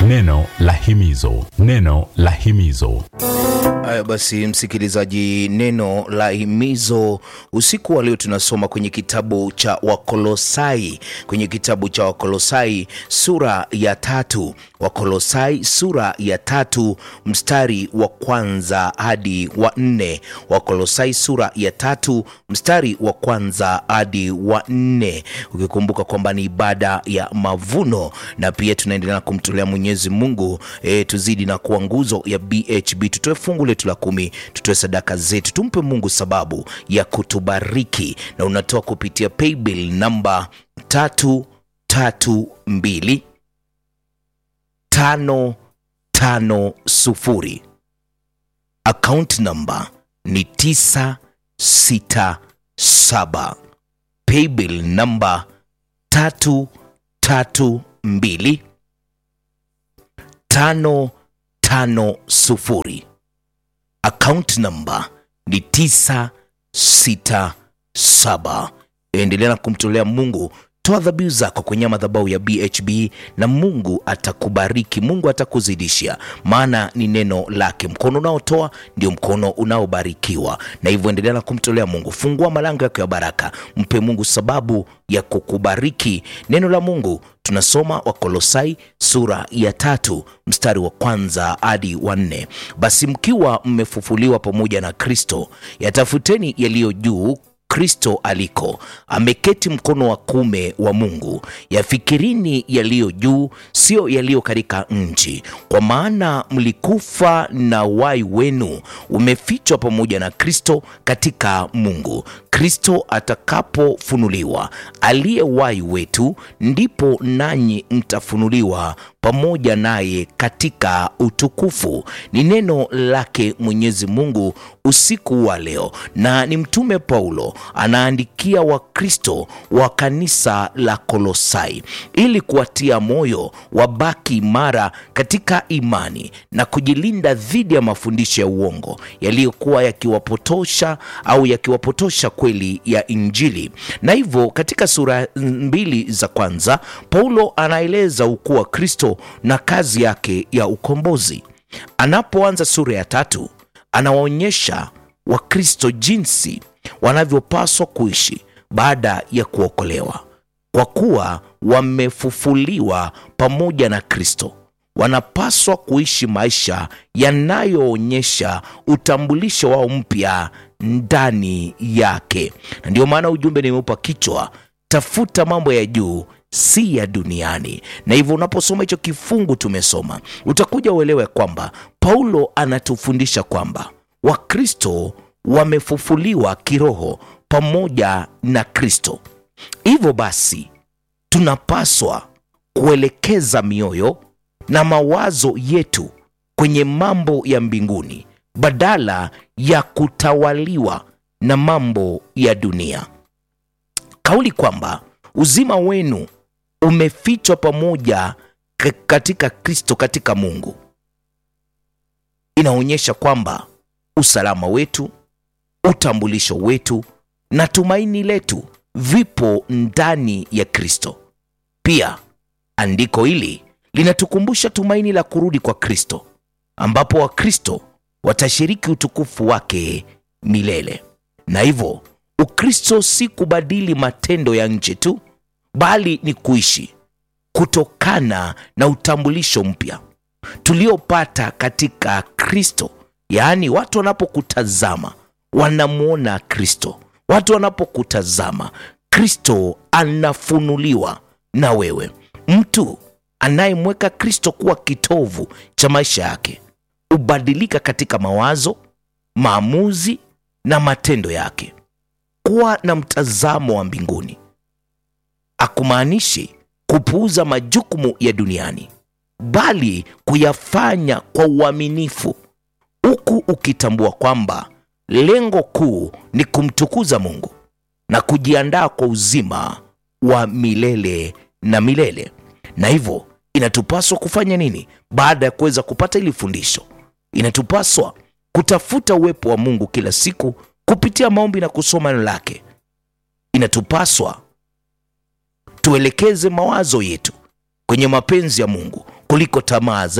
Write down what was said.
Neno la himizo, neno la himizo. Haya basi, msikilizaji, neno la himizo usiku wa leo tunasoma kwenye kitabu cha Wakolosai, kwenye kitabu cha Wakolosai sura ya tatu. Wakolosai sura ya tatu mstari wa kwanza hadi wa nne. Wakolosai sura ya tatu mstari wa kwanza hadi wa nne, ukikumbuka kwamba ni ibada ya mavuno na pia tunaendelea kumtolea Mwenyezi Mungu e, tuzidi na kuwa nguzo ya BHB, tutoe fungu letu la kumi, tutoe sadaka zetu, tumpe Mungu sababu ya kutubariki, na unatoa kupitia paybill namba tatu tatu mbili tano tano sufuri. Account namba ni tisa sita saba. Paybill namba tatu tatu mbili tano tano sufuri. Account namba ni tisa sita saba. Endelea na kumtolea Mungu toa dhabihu zako kwenye madhabahu ya BHB na Mungu atakubariki, Mungu atakuzidishia, maana ni neno lake. Mkono unaotoa ndio mkono unaobarikiwa, na hivyo endelea na kumtolea Mungu. Fungua malango yako ya baraka, mpe Mungu sababu ya kukubariki. Neno la Mungu tunasoma Wakolosai sura ya tatu mstari wa kwanza hadi wa nne. Basi mkiwa mmefufuliwa pamoja na Kristo, yatafuteni yaliyo juu Kristo aliko ameketi mkono wa kume wa Mungu. Yafikirini yaliyo juu, sio yaliyo katika nchi, kwa maana mlikufa na wai wenu umefichwa pamoja na Kristo katika Mungu. Kristo atakapofunuliwa, aliye wai wetu, ndipo nanyi mtafunuliwa pamoja naye katika utukufu. Ni neno lake Mwenyezi Mungu usiku wa leo, na ni Mtume Paulo anaandikia Wakristo wa kanisa la Kolosai ili kuwatia moyo wabaki imara katika imani na kujilinda dhidi ya mafundisho ya uongo yaliyokuwa yakiwapotosha au yakiwapotosha kweli ya Injili. Na hivyo katika sura mbili za kwanza Paulo anaeleza ukuu wa Kristo na kazi yake ya ukombozi. Anapoanza sura ya tatu anawaonyesha Wakristo jinsi wanavyopaswa kuishi baada ya kuokolewa, kwa kuwa wamefufuliwa pamoja na Kristo. Wanapaswa kuishi maisha yanayoonyesha utambulisho wao mpya ndani yake, na ndio maana ujumbe nimeupa kichwa tafuta mambo ya juu si ya duniani. Na hivyo unaposoma hicho kifungu tumesoma, utakuja uelewe kwamba Paulo anatufundisha kwamba Wakristo wamefufuliwa kiroho pamoja na Kristo. Hivyo basi tunapaswa kuelekeza mioyo na mawazo yetu kwenye mambo ya mbinguni badala ya kutawaliwa na mambo ya dunia. Kauli kwamba uzima wenu umefichwa pamoja katika Kristo katika Mungu inaonyesha kwamba usalama wetu, utambulisho wetu na tumaini letu vipo ndani ya Kristo. Pia andiko hili linatukumbusha tumaini la kurudi kwa Kristo, ambapo Wakristo watashiriki utukufu wake milele. Na hivyo Ukristo si kubadili matendo ya nje tu, bali ni kuishi kutokana na utambulisho mpya tuliopata katika Kristo. Yaani, watu wanapokutazama wanamwona Kristo. Watu wanapokutazama Kristo anafunuliwa na wewe. Mtu anayemweka Kristo kuwa kitovu cha maisha yake hubadilika katika mawazo, maamuzi na matendo yake. Kuwa na mtazamo wa mbinguni akumaanishi kupuuza majukumu ya duniani, bali kuyafanya kwa uaminifu, huku ukitambua kwamba lengo kuu ni kumtukuza Mungu na kujiandaa kwa uzima wa milele na milele. Na hivyo inatupaswa kufanya nini baada ya kuweza kupata hili fundisho? Inatupaswa kutafuta uwepo wa Mungu kila siku kupitia maombi na kusoma neno lake. Inatupaswa tuelekeze mawazo yetu kwenye mapenzi ya Mungu kuliko tamaa za